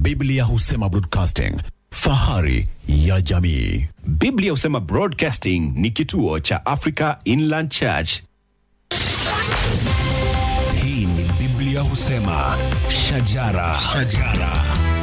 Biblia husema broadcasting, fahari ya jamii. Biblia husema Broadcasting ni kituo cha Africa Inland Church. Hii ni Biblia husema shajara, shajara.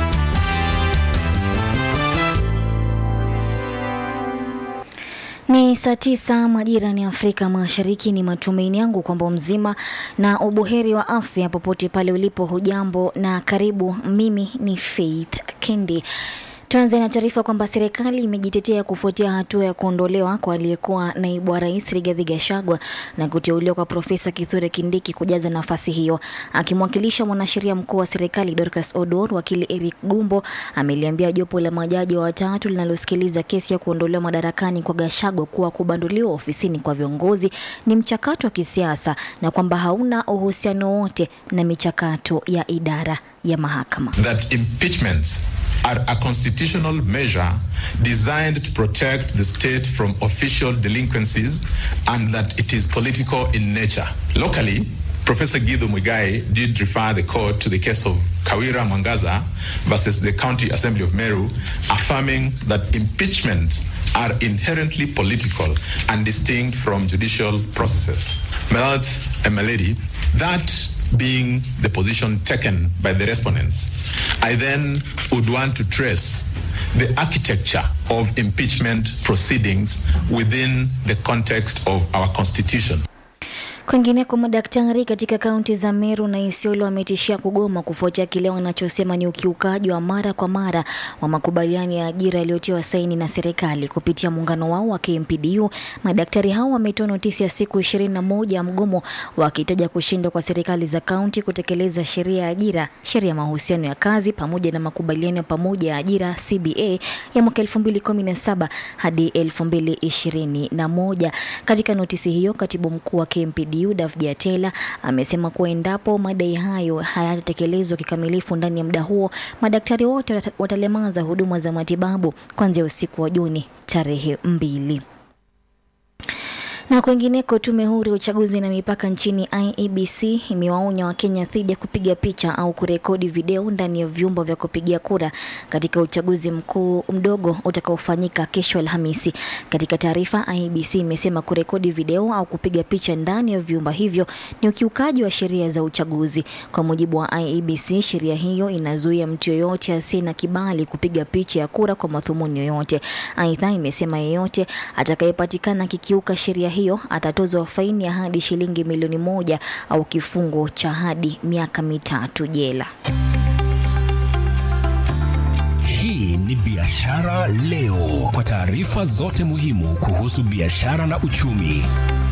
Ni saa tisa majira ni Afrika Mashariki. Ni matumaini yangu kwamba mzima na ubuheri wa afya popote pale ulipo. Hujambo na karibu. Mimi ni Faith Kendi. Tuanze na taarifa kwamba serikali imejitetea kufuatia hatua ya kuondolewa kwa aliyekuwa naibu wa rais Rigathi Gachagua na kuteuliwa kwa Profesa Kithure Kindiki kujaza nafasi hiyo. Akimwakilisha mwanasheria mkuu wa serikali Dorcas Odor, wakili Eric Gumbo ameliambia jopo la majaji watatu linalosikiliza kesi ya kuondolewa madarakani kwa Gachagua kuwa kubanduliwa ofisini kwa viongozi ni mchakato wa kisiasa na kwamba hauna uhusiano wote na michakato ya idara ya mahakama. that impeachments are a constitutional measure designed to protect the state from official delinquencies and that it is political in nature. Locally, Professor Guido Muigai did refer the court to the case of Kawira Mwangaza versus the County Assembly of Meru, affirming that impeachment are inherently political and distinct from judicial processes. My lords and my lady, that being the position taken by the respondents, I then would want to trace the architecture of impeachment proceedings within the context of our constitution. Kwingineko, madaktari katika kaunti za Meru na Isiolo wametishia kugoma kufuatia kile wanachosema ni ukiukaji wa mara kwa mara wa makubaliano ya ajira yaliyotiwa saini na serikali kupitia muungano wao wa KMPDU. Madaktari hao wametoa notisi ya siku ishirini na moja ya mgomo wakitaja kushindwa kwa serikali za kaunti kutekeleza sheria ya ajira, sheria ya mahusiano ya kazi pamoja na makubaliano ya pamoja ya ajira CBA ya mwaka 2017 hadi 2021. Katika notisi hiyo, katibu mkuu wa KMPDU Davji Atela amesema kuwa endapo madai hayo hayatatekelezwa kikamilifu ndani ya muda huo, madaktari wote wata- watalemaza huduma za matibabu kuanzia usiku wa Juni tarehe mbili. Na kwengineko, tume huru ya uchaguzi na mipaka nchini IEBC imewaonya Wakenya dhidi ya kupiga picha au kurekodi video ndani ya vyumba vya kupigia kura katika uchaguzi mkuu mdogo utakaofanyika kesho Alhamisi. Katika taarifa, IEBC imesema kurekodi video au kupiga picha ndani ya vyumba hivyo ni ukiukaji wa sheria za uchaguzi. Kwa mujibu wa IEBC, sheria hiyo inazuia mtu yoyote asiye na kibali kupiga picha ya kura kwa madhumuni yoyote. Aidha, imesema yeyote atakayepatikana akikiuka sheria hiyo atatozwa faini ya hadi shilingi milioni moja au kifungo cha hadi miaka mitatu jela. Hii ni Biashara Leo, kwa taarifa zote muhimu kuhusu biashara na uchumi.